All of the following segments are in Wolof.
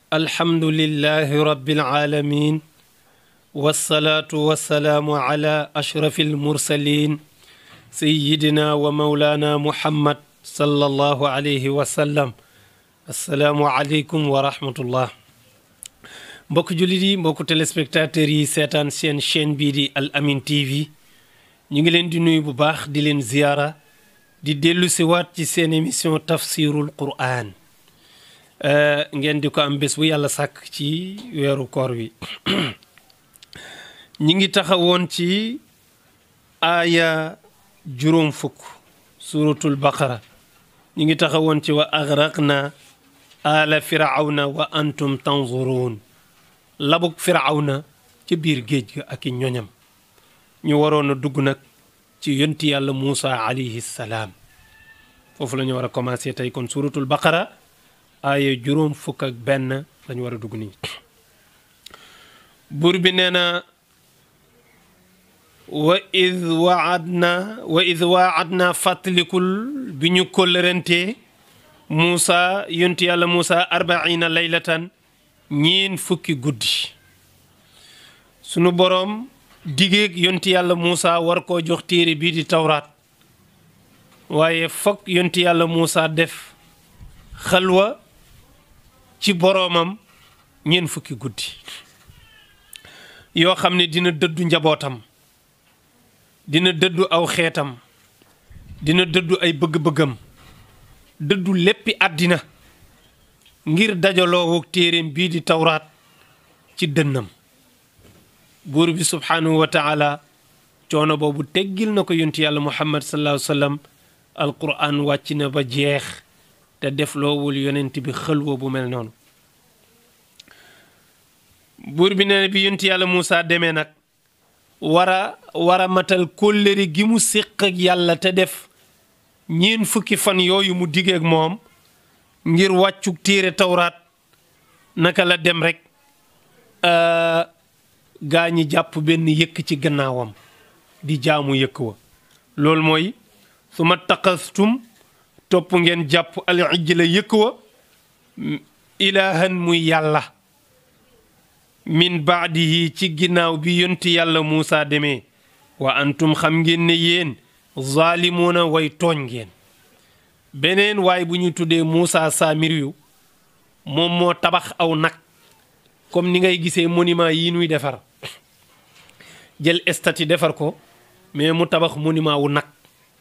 alhamdulillahi rabbil alamin wasalaatu wasalaamu ala ashrafi almursalin sayidina wa maulana muhammad sallallahu alayhi wa sallam asalaamu aleykum wa rahmatullah mbokk jullit yi mbokk téléspectateurs yi seetaan seen chaîne bii di Al Amine TV ñu ngi leen di nuyu bu baax di leen ziyaara di dellu si waat ci seen émission tafsirul quran ngeen di ko am bés bu yàlla sàkk ci weeru koor wi ñi ngi taxawoon ci aaya juróom fukk suratul baqara ñi ngi taxawoon ci wa agraqna ala firawna wa antum tanzuruun labuk firawna ci biir géej ga ak i ñoñam ñu waroon a dugg nag ci yonti yàlla Muusa alayhi salaam foofu la ñu war a commencé tey kon suratul baqara aaya juróom fukk ak benn la ñu war a dugg nii buur bi nee na wa id waadna wa id waadna fàttalikul bi ñu kóllërantee Muusa yonti yàlla Muusa arbaina laylatan ñeen fukki guddi sunu boroom digéeg yonti yàlla Muusa war koo jox téere bii di tawraat waaye foog yonti yàlla Muusa def xalwa ci boroomam ñeen fukki guddi yoo xam ne dina dëddu njabootam dina dëddu aw xeetam dina dëddu ay bëgg-bëggam dëddu léppi àddina ngir dajaloo téereem bii di tawraat ci dënnam buur bi subhaanahu wa taala coono boobu teggil na ko yonti yàlla muhammad sallallahu alayhi wa sallam alquran wàcc na ba jeex te def loowul yonent bi xëlwa bu mel noonu buur bi nee na bi yonti yàlla Muusa demee nag war a war a matal kóllëre gi mu séq ak yàlla te def ñeen fukki fan yooyu mu digeeg moom ngir wàccuk téere tawraat naka la dem rek gaa ñi jàpp benn yëkk ci gannaawam di jaamu yëkk wa loolu mooy su ma taqastum topp ngeen jàpp al ijla yëkk wa ilaahan muy yàlla min baadihi ci ginnaaw bi yonti yàlla Muusa demee wa antum xam ngeen ne yéen zaalimuuna way tooñ ngeen beneen waay bu ñu tuddee Muusa Samiriyu moom moo tabax aw nag comme ni ngay gisee monument yi nuy defar jël statue defar ko mais mu tabax monument wu nag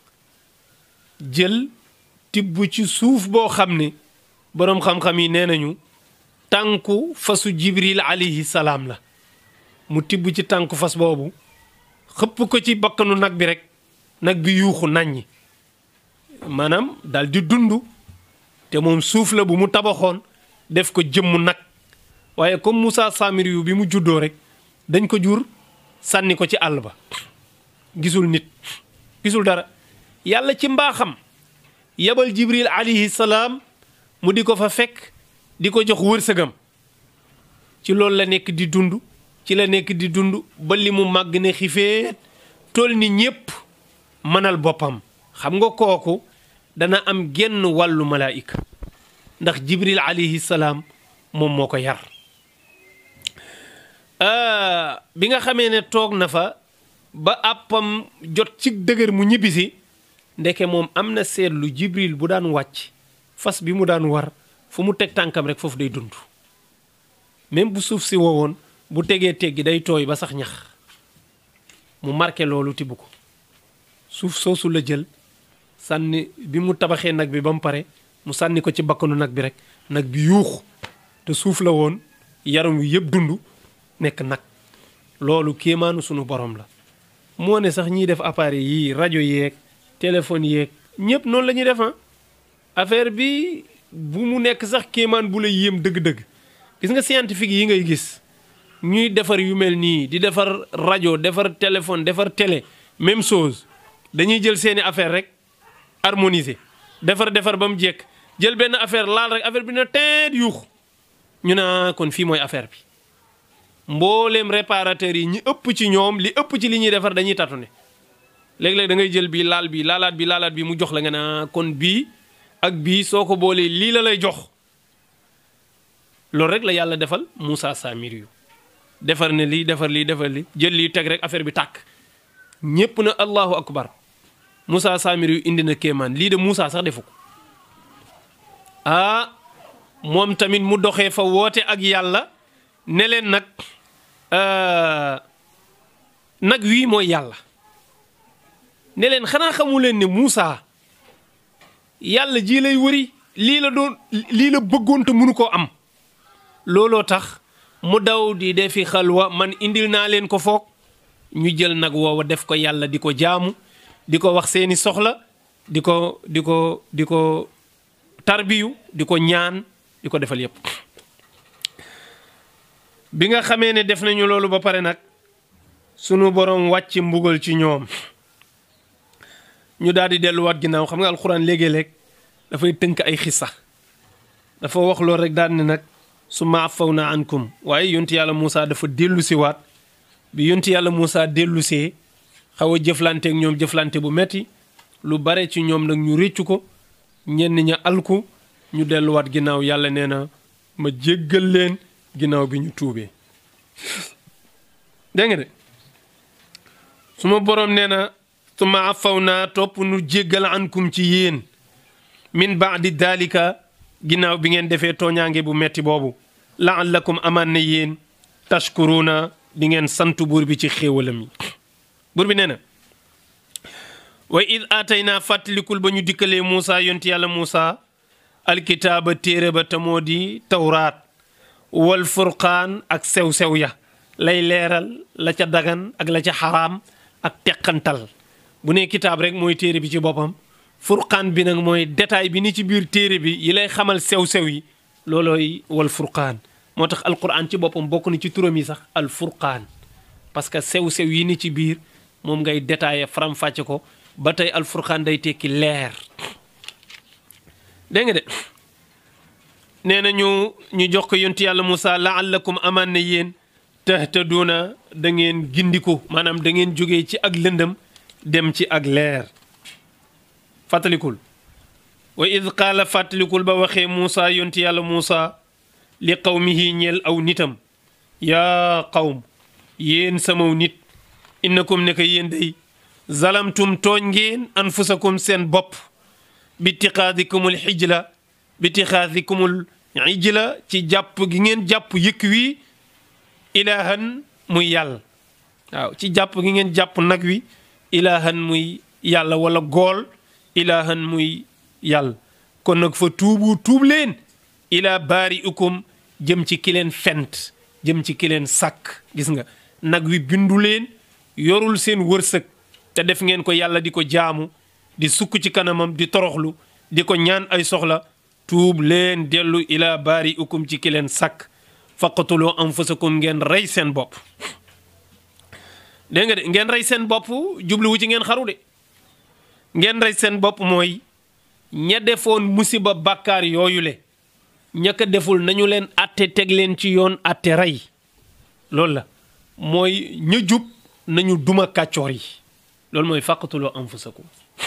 jël tibb ci suuf boo xam ne boroom xam-xam yi nee nañu tànku fasu jibril alayhi salaam la mu tibb ci tànku fas boobu xëpp ko ci bakkanu nag bi rek nag bi yuuxu naññi maanaam dal di dund te moom suuf la bu mu tabaxoon def ko jëmm nag waaye comme Moussa Samiri yu bi mu juddoo rek dañ ko jur sànni ko ci àll ba gisul nit gisul dara yàlla ci mbaaxam yebal jibril alayhi salaam mu di ko fa fekk di ko jox wërsëgam ci loolu la nekk di dund ci la nekk di dund ba li mu màgg ne xifeet toll ni ñépp mënal boppam xam nga kooku dana am genn wàllu malaayika ndax jibril alayhi salaam moom moo ko yar bi nga xamee ne toog na fa ba àppam jot ci dëgër mu ñibbisi ndeke moom am na seetlu jibril bu daan wàcc fas bi mu daan war fu mu teg tànkam rek foofu day dund même bu suuf si wowoon bu tegee teggi day tooy ba sax ñax mu marqué loolu tibb ko suuf soosu la jël sànni bi mu tabaxee nag bi ba mu pare mu sànni ko ci bakkanu nag bi rek nag bi yuux te suuf la woon yaram wi yëpp dund nekk nag loolu kéemaanu sunu borom la moo ne sax ñiy def appareil yii rajo yeeg téléphone yeeg ñëpp noonu la ñuy def affaire bi bu mu nekk sax kéemaan bu la yéem dëgg-dëgg gis nga scientifique yi ngay gis ñuy defar yu mel nii di defar rajo defar téléphone defar télé même chose dañuy jël seeni affaire rek harmoniser defar defar ba mu jekk jël benn affaire laal rek affaire bi na teet yuux ñu naa kon fii mooy affaire bi mbooleem réparateur yi ñi ëpp ci ñoom li ëpp ci li ñuy defar dañuy tâtonner léeg-léeg da ngay jël bii laal bii laalaat bi laalaat bi mu jox la nga naa kon bii ak bii soo ko boolee lii la lay jox loolu rek la yàlla defal Moussa Samiri yu defar ne lii defar lii defar lii jël lii teg rek affaire bi tàkk ñépp na allahu akbar Moussa Samiri yu indi na kéemaan lii de Moussa sax defu ko ah moom tamit mu doxee fa woote ak yàlla ne leen nag nag wii mooy yàlla ne leen xanaa xamu leen ne Moussa yàlla ji lay wëri lii la doon lii la bëggoon te mënu koo am looloo tax mu daw di defi xalwa man indil naa leen ko foog ñu jël nag woowa def ko yàlla di ko jaamu di ko wax seeni soxla di ko di ko di ko tarbiyu di ko ñaan di ko defal yépp bi nga xamee ne def nañu loolu ba pare nag sunu boroom wàcc mbugal ci ñoom ñu daal di delluwaat ginnaaw xam nga alxuraan léegi-léeg dafay tënk ay xissa dafa wax loolu rek daal ne nag su ma afaw naa ankum waaye yonti yàlla Moussa dafa dellu si waat bi yonti yàlla Moussa dellu see xaw a jëflanteek ñoom jëflante bu metti lu bare ci ñoom nag ñu réccu ko ñenn ña alku ñu delluwaat ginnaaw yàlla nee na ma jéggal leen ginnaaw bi ñu tuubee dégg nga de su ma boroom nee na su ma afaw naa topp nu jéggal ankum ci yéen min baadi daalika ginnaaw bi ngeen defee tooñaange bu metti boobu laallakum amaan na yéen tashkuruuna di ngeen sant buur bi ci xéewalam yi buur bi nee na wa id aataynaa fàttalikul ba ñu dikkalee Muusa yonti yàlla Muusa alkitaaba téere ba te moo di tawraat wal furqaan ak sew-sew ya lay leeral la ca dagan ak la ca xaraam ak teqantal bu nee kitaab rek mooy téere bi ci boppam furqaan bi nag mooy détail bi ni ci biir téere bi yi lay xamal sew-sew yi loolooy wal furqaan moo tax alquran ci boppam bokk na ci turam yi sax al furqaan parce que sew-sew yi ni ci biir moom ngay détaillé faram-fàcce ko ba tey al furqaan day tekki leer dégg nga de nee na ñu ñu jox ko yonti yàlla Moussa laallakum amaan na yéen tahtaduuna da ngeen gindiku maanaam da ngeen jógee ci ak lëndëm dem ci ak leer fàttalikul wa id qaala fàttalikul ba waxee Moussa yonti yàlla Moussa li qawmihi ñeel aw nitam yaa qawm yéen samaw nit innakum ne ko yéen day zalamtum tooñ ngeen anfusakum seen bopp bi tixaadikumul xijla bi tixaadikumul ijla ci jàpp gi ngeen jàpp yëkk wi ilaahan muy yàlla waaw ci jàpp gi ngeen jàpp nag wi ilaahan muy yàlla wala gool ilaahan muy yàlla kon nag fa tuubu tuub leen ilaa baari ukum jëm ci ki leen fent jëm ci ki leen sàkk gis nga nag wi bindu leen yorul seen wërsëg te def ngeen ko yàlla di ko jaamu di sukk ci kanamam di toroxlu di ko ñaan ay soxla tuub leen dellu ilaa baari ukum ci ki leen sàkk faqatuloo anfusakum ngeen rey seen bopp dégg nga de ngeen rey seen bopp jubluwu ci ngeen xaru de ngeen rey seen bopp mooy ña defoon musiba bàkkaar yooyu le ña ko deful nañu leen atte teg leen ci yoon atte rey loolu la mooy ña jub nañu duma kàccoor yi loolu mooy faqatuloo anfusakum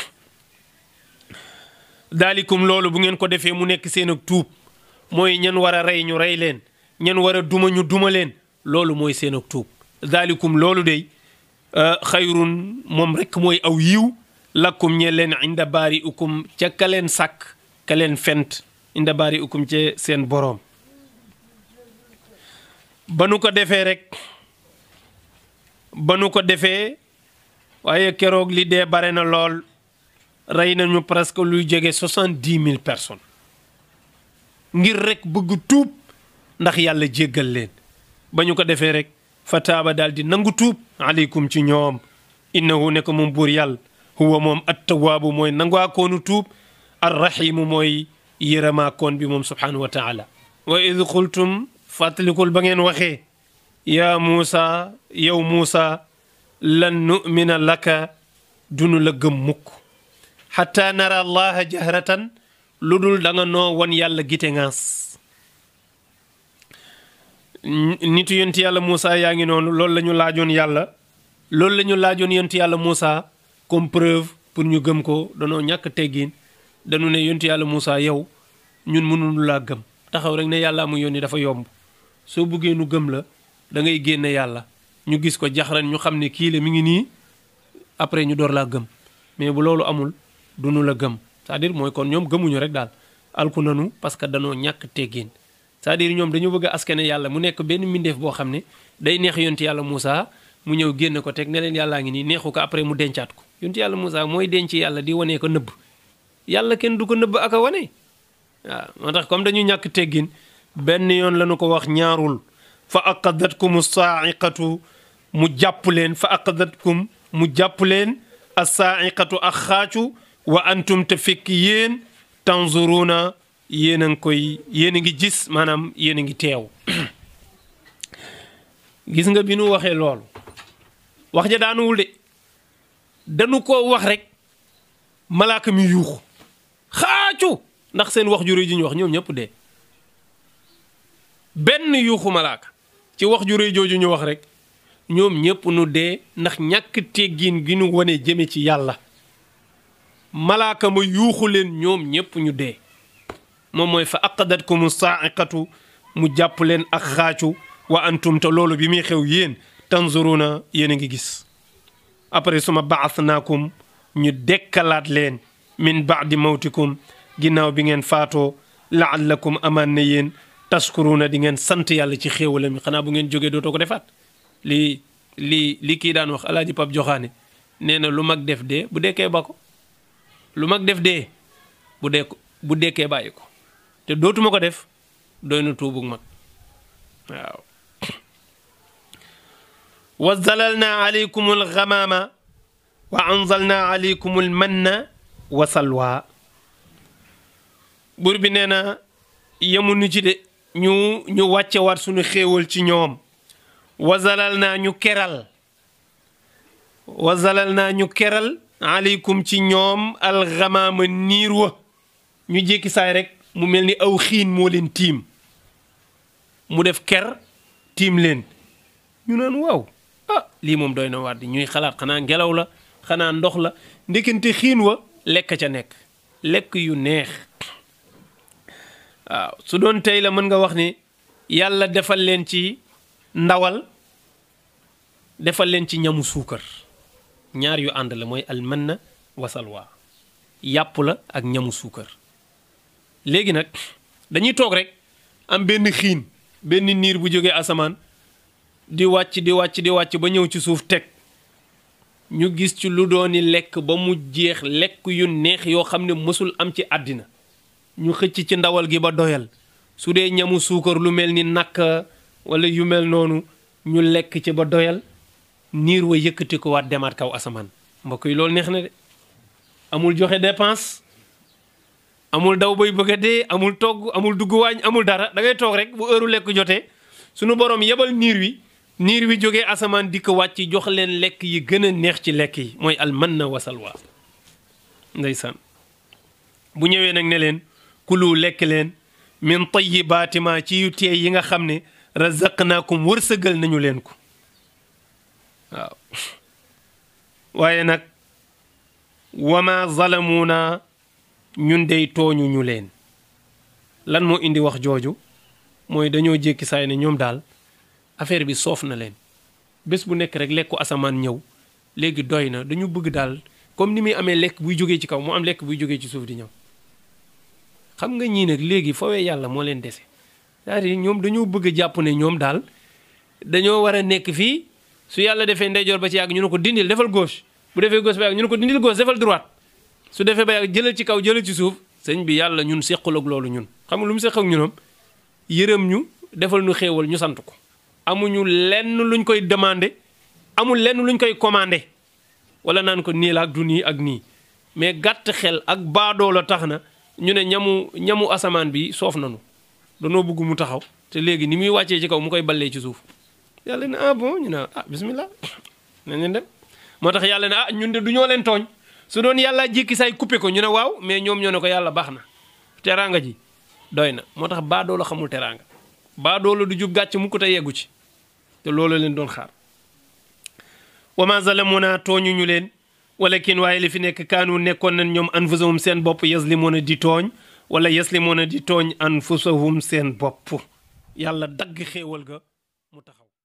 daalikum loolu bu ngeen ko defee mu nekk seen ak tuub mooy ñan war a rey ñu rey leen ñan war a duma ñu duma leen loolu mooy seen ak tuub daalikum loolu dey xayrun moom rekk mooy aw yiw lakkum ñe leen inda baari ukum ca ka leen sàkk ka leen fent inda baari ukum ca seen boroom ba nu ko defee rek ba nu ko defee waaye keroog li dee bare na lool rey nañu presque luy jege soixante-dix mille personnes ngir rek bëgg tuub ndax yàlla jéggal leen ba ñu ko defee rek fa taaba daal di nangu tuub aleykum ci ñoom innahu ne ko moom buur yàlla huwa moom attawaabu mooy nangaakoonu tuub arrahimu mooy yërëmaakoon bi moom subhanahu wa taala wa id qultum fàttalikul ba ngeen waxee yaa muusa yow muusa lan numina laka dunu la gëm mukk xataa nara allaha jahratan lu dul da nga noo won yàlla gite ngaas nitu yonti yàlla Moussa yaa ngi noonu loolu la ñu laajoon yàlla loolu la ñu laajoon yonti yàlla Moussa comme preuve pour ñu gëm ko danoo ñàkk teggin dañu ne yonti yàlla Moussa yow ñun mënuñu laa gëm taxaw rek ne yàllaa mu yónni dafa yomb soo buggee nu gëm la da ngay génne yàlla ñu gis ko jaxran ñu xam ne kii la mi ngi nii après ñu door laa gëm mais bu loolu amul du nu la gëm c'est-à-dire mooy kon ñoom gëmuñu rek daal alku nanu parce que danoo ñàkk teggin c'est-à-dire ñoom dañu bëgg a askane yàlla mu nekk benn mbindeef boo xam ne day neex yonti yàlla Moussa mu ñëw génn ko teg ne leen yàllaa ngi nii neexu ko après mu dencaat ko yonti yàlla Moussa mooy denc yàlla di wanee ko nëbb yàlla kenn du ko nëbb ak a wane waaw moo tax comme dañu ñàkk teggin benn yoon lañu ko wax ñaarul fa aqadatkum saaiqatu mu jàpp leen fa aqadatkum mu jàpp leen assaaiqatu ak xaacu wa antum te fekk yéen tanzuruna yéen a ngi koy yéen a ngi gis maanaam yéen a ngi teew gis nga bi nu waxee loolu wax ja daanuwul de dañu ko wax rek malaaka mi yuuxu xaacu ndax seen wax ju rëy ji ñu wax ñoom ñëpp dee benn yuuxu malaaka ci wax ju rëy jooju ñu wax rek ñoom ñëpp nu dee ndax ñàkk teggin gi nu wane jëme ci yàlla malaaka ma yuuxu leen ñoom ñëpp ñu dee moom mooy fa aqadatkum saaiqatu mu jàpp leen ak xaacu wa antum te loolu bi muy xew yéen tanzuruna yéen a ngi gis après suma baasnaakum ñu dekkalaat leen min baadi mawtikum ginnaaw bi ngeen faatoo laallakum amaan na yéen taskuruna di ngeen sant yàlla ci xéewala mi xanaa bu ngeen jógee dootoo ko defaat li li li kii daan wax alaaji pap joxaane nee na lu mag def dee bu dekkee ba ko lu mag def dee bu dee bu dekkee bàyyi ko te dootuma ko def doy na tuubug mag waaw wa zalalna alaykum alxamaama wa anzalna alaykum almanna wa salwa buur bi nee na yemuñu ci de ñu ñu wàcce waat suñu xéewal ci ñoom wa zalal naa ñu keral wa zalal naa ñu keral aleykum ci ñoom alxamaama niir wa ñu jékki saay rek mu mel ni aw xiin moo leen tiim mu def ker tiim leen ñu naan waaw ah lii moom doy na waat di ñuy xalaat xanaa ngelaw la xanaa ndox la ndekente xiin wa lekk ca nekk lekk yu neex waaw su doon tey la mën nga wax ni yàlla defal leen ci ndawal defal leen ci ñamu suukar ñaar yu ànd la mooy almanna wasalwa yàpp la ak ñamu suukar léegi nag dañuy toog rek am benn xiin benn niir bu jógee asamaan di wàcc di wàcc di wàcc ba ñëw ci suuf teg ñu gis ci lu dooni lekk ba mu jeex lekk yu neex yoo xam ne mësul am ci àddina ñu xëcc ci ndawal gi ba doyal su dee ñamu suukar lu mel ni nakk wala yu mel noonu ñu lekk ci ba doyal niir wa yëkkati ko waat demaat kaw asamaan mbokk yi loolu neex na de amul joxe dépense amul daw bay bëgg a dee amul togg amul dugg waañ amul dara da ngay toog rek bu heure lekk jotee sunu borom yebal niir wi niir wi jógee asamaan di ko wàcc jox leen lekk yi gën a neex ci lekk yi mooy almanna wasalwa ndeysaan bu ñëwee nag ne leen kulu lekk leen min tayyibaati ma ci yu teey yi nga xam ne razaqnaakum wërsëgal nañu leen ko waaw waaye nag wama zalamuuna ñun dey tooñu ñu leen lan moo indi wax jooju mooy dañoo jékki saay ne ñoom daal affaire bi soof na leen bés bu nekk rek lekku asamaan ñëw léegi doy na dañu bëgg daal comme ni muy amee lekk buy jógee ci kaw mu am lekk buy jógee ci suuf di ñëw xam nga ñii nag léegi fawee yàlla moo leen dese c'est-à-dire ñoom dañoo bëgg a jàpp ne ñoom daal dañoo war a nekk fii su yàlla defee ndeyjoor ba ci yàgg ñu ne ko dindil defal gauche bu defee gauche ba yàgg ñu ne ko dindil gauche defal droite su defee ba yàgg jëlal ci kaw jëlal ci suuf sëñ bi yàlla ñun seqal ak loolu ñun xam nga lu mu seq ak ñunom yërëm ñu defal ñu xéewal ñu sant ko amuñu lenn luñ koy demandé amul lenn luñ koy commandé wala naan ko nii la ak du nii ak nii mais gàtt xel ak baadoo la tax na ñu ne ñamu ñamu asamaan bi soof nanu danoo bëgg mu taxaw te léegi ni muy wàccee ci kaw mu koy ballee ci suuf yàlla ne ah bon ñu ne ah bismillah nañ leen dem moo tax yàlla ne ah ñun de du ñoo leen tooñ su doon yàlla jékki say coupé ko ñu ne waaw mais ñoom ñoo ne ko yàlla baax na teraanga ji doy na moo tax baadoo la xamul teraanga baadoo la du jub gàcc mu ko te yeggu ci te loolu leen doon xaar wa ma zalamuna tooñu ñu leen walakin waaye li fi nekk kaanu nekkoon nañ ñoom anfusahum seen bopp yazlimuna di tooñ wala yaslimuuna di tooñ anfusahum seen bopp yàlla dagg xéewal ga mu taxaw